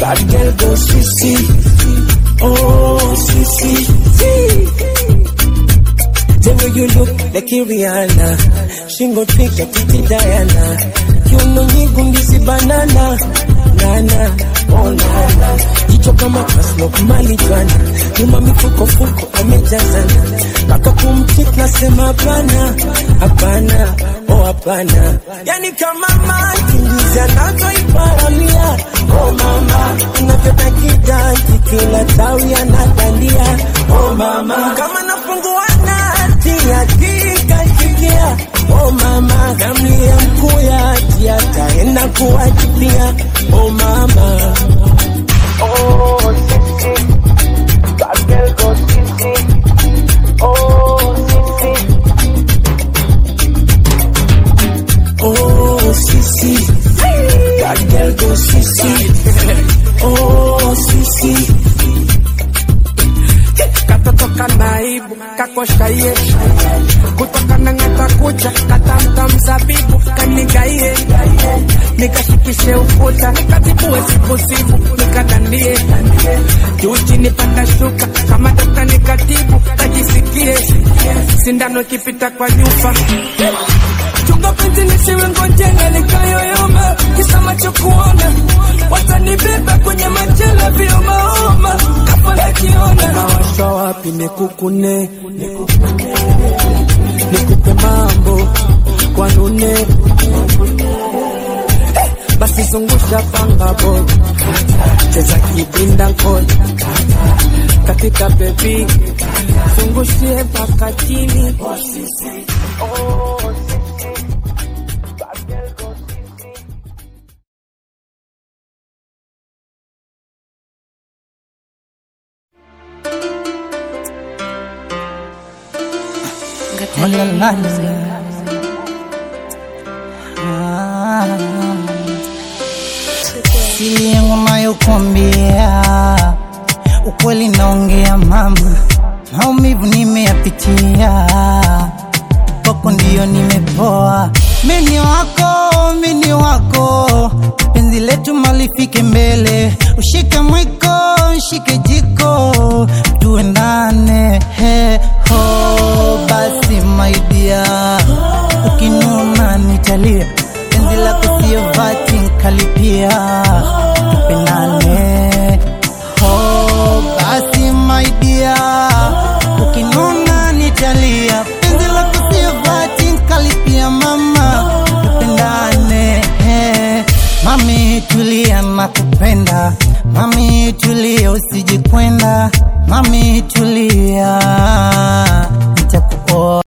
Bad girl go sissy. Oh, sissy. The way you look like Rihanna. Shingo thick like Titi Diana. Kiuno nyingi ndizi banana. Nana, oh nana. Jicho kama kaslo kumalijuana. Nyuma mifuko fuko amejazana. Paka kumtik nasema hapana. Hapana, oh hapana. Yani kama maji ndizi anavyoiparamia. Oh mama, inavyodakidati kila tawi anadandia. Oh mama, kama nafungua nati akikashikia. Oh mama, kamlia mkuya ati ataenda kuwajibia. Oh mama, oh sisi, bad girl go sisi. Oh sisi, oh sisi, bad girl go sisi. Oh sisi. katotoka naibu kakoshkaie kutoka na ng'ata kucha katamta mzabibu kanigaie nikashikishe ukuta nikatibue sipusipu nikadandie juu chini panda shuka kama dokta nikatibu kajisikie sindano ikipita kwa nyufa chunga penzi nisiwe ngonjenga nikayoyoma kisa macho kuona watanibeba kwenye machela vyomaoma kafala kiona nawasha wapi nikukune nikupe mambo kwa nune Eh, basi zungusha panga bo cheza kibinda nkoi katika bebi zungushie mpaka chini Oh, la, la, la. Ah. Siri yangu nayokuambia ukweli naongea mama, maumivu nimeyapitia, kwako ndio nimepoa. Mini wako, mini wako, penzi letu malifike mbele, ushike mwiko, ushike jiko, tuendane he ho, basi my dear, ukinuna nitalia, penzi lako sio vati nkalipia, tupendane ho, basi my dear, ukinuna nitalia, penzi lako sio vati nkalipia, mama tupendane he. Mami tulia nakupenda, mami tulia usijikwenda, mami tulia nitakuoa